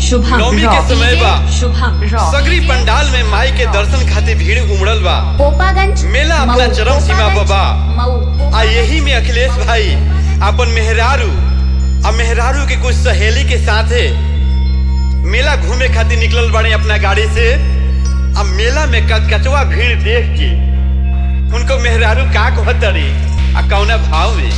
शुभम नवमी के रॉक समय बा। शुभम रॉक सगरी पंडाल में माई के दर्शन खातिर भीड़ उमड़ल बा पोपागंज मेला अपना मऊ, चरम सीमा पर बा। मऊ आ यही में अखिलेश भाई अपन मेहरारू आ मेहरारू के कुछ सहेली के साथे मेला घूमे खातिर निकलल बाड़े अपना गाड़ी से आ मेला में कचकचवा भीड़ देख के उनको मेहरारू का कहतरी आ कौना भाव में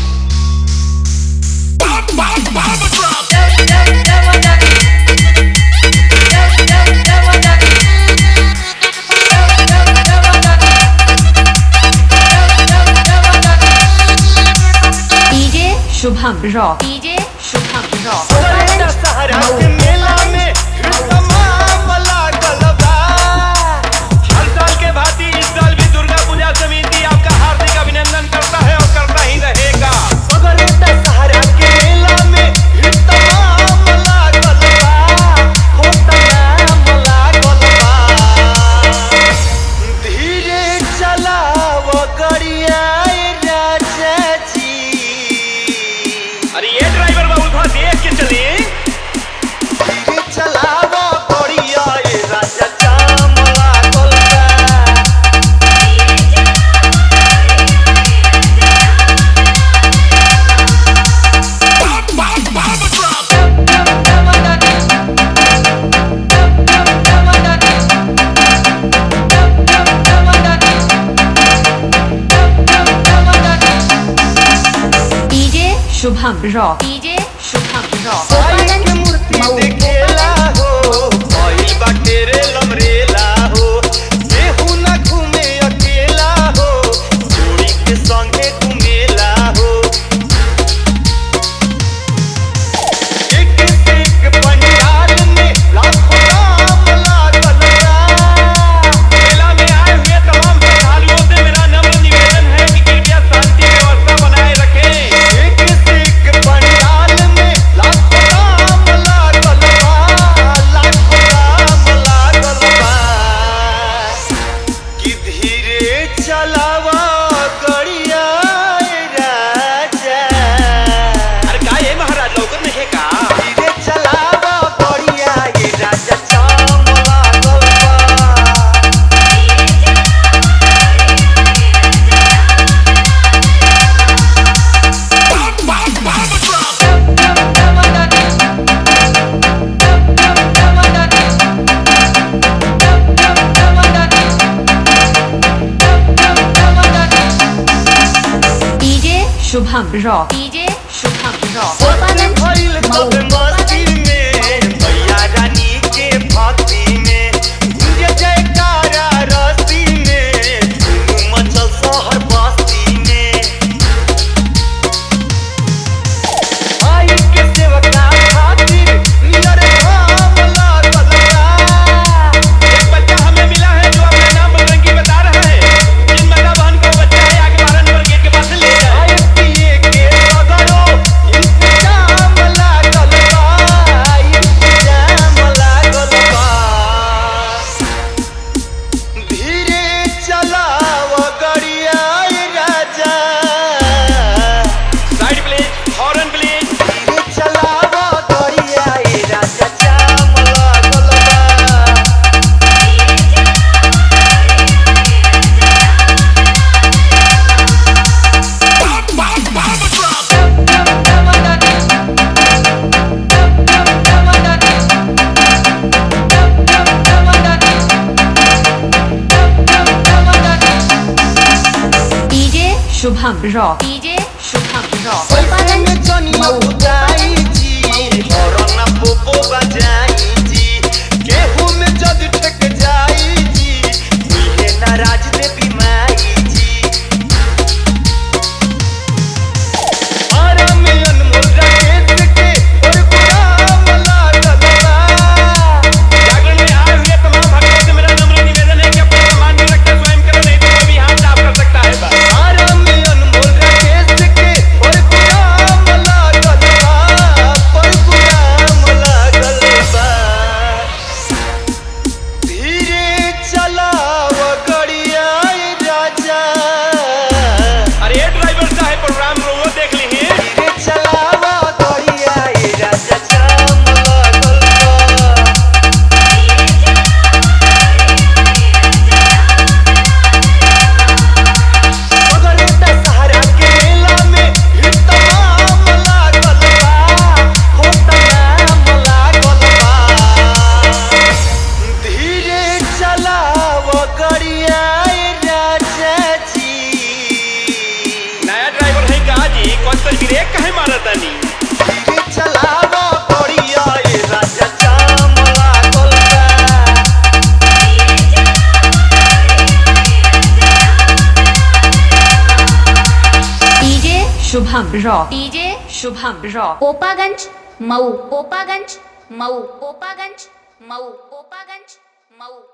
DJ Shubham rock DJ Shubham rock Popaganj Mau मेला में तमाम लागल बा। हर साल के भांति इस साल भी दुर्गा पूजा समिति आपका हार्दिक अभिनंदन करता है और करता ही रहेगा मगर दशहरा के मेला में तमाम लागल बा। हो तमाम लागल बा। धीरे चलाव गरिया राजा जी अरे ये ड्राइवर बाबू थोड़ा देख के चलिए धीरे चलाव गरिया राजा जाम लागल बा। DJ Shubham rock DJ Shubham rock Popaganj Mau देखेला हो भइल बाटे रे लमरेला हो केहू ना घूमे अकेला हो जोड़ी के संगे घूमेला हो एक से एक पंडाल में लाखों नाम लागल बा। मेला में आए हुए तमाम श्रद्धालुओं से मेरा नम्र निवेदन है कि कृपया शांति व्यवस्था बनाए रखें एक से एक पंडाल में लाखों नाम लागल बा, लाखों नाम लागल बा। कि धीरे चलावा गड़िया राजा अरे का ये महाराज लौकत नहीं का धीरे चलावा गड़िया ये राजा चाम लागल बा DJ Shubham rock DJ Shubham rock Popaganj भइल मऊ सब मस्ती में भैया रानी के भक्ति में जय जयकारा रस्ती में धूम मचल शहर बस्ती में आई के सेवका खातिर नियर धाम लागल बा। एक बच्चा हमें मिला है जो अपना नाम बजरंगी बता रहा है जिन माता बहन को बच्चा है आगे बारह नंबर गेट के पास से ले जाए पिए के सगरो इंतजाम लागल बा इंतजाम लागल बा धीरे चलाव गड़िया राजा साइड प्लीज हॉर्न प्लीज धीरे चलाव गड़िया राजा जाम लागल बा DJ Shubham rock DJ Shubham rock Popaganj Mau उदाई जी हरना पोपो बजाई जी केहू में जद ठक जाई जी इहे नाराज देवी माई जी आरा में अनमोल राकेश के और गुलाम लागल बा जागरण में आए हुए तमाम भक्तों से मेरा नम्र निवेदन है कि अपना सम्मान में रखकर स्वयं करें नहीं तो कोई भी हाथ साफ कर सकता है बस आरा में अनमोल राकेश के और गुलाम लागल बा पर गुलाम लागल तो ब्रेक कहे मारा तानी धीरे चलावा गोड़िया ए राजा चामला गोलका DJ Shubham rock DJ Shubham rock Opaganj Mau Opaganj Mau Opaganj Mau Opaganj Mau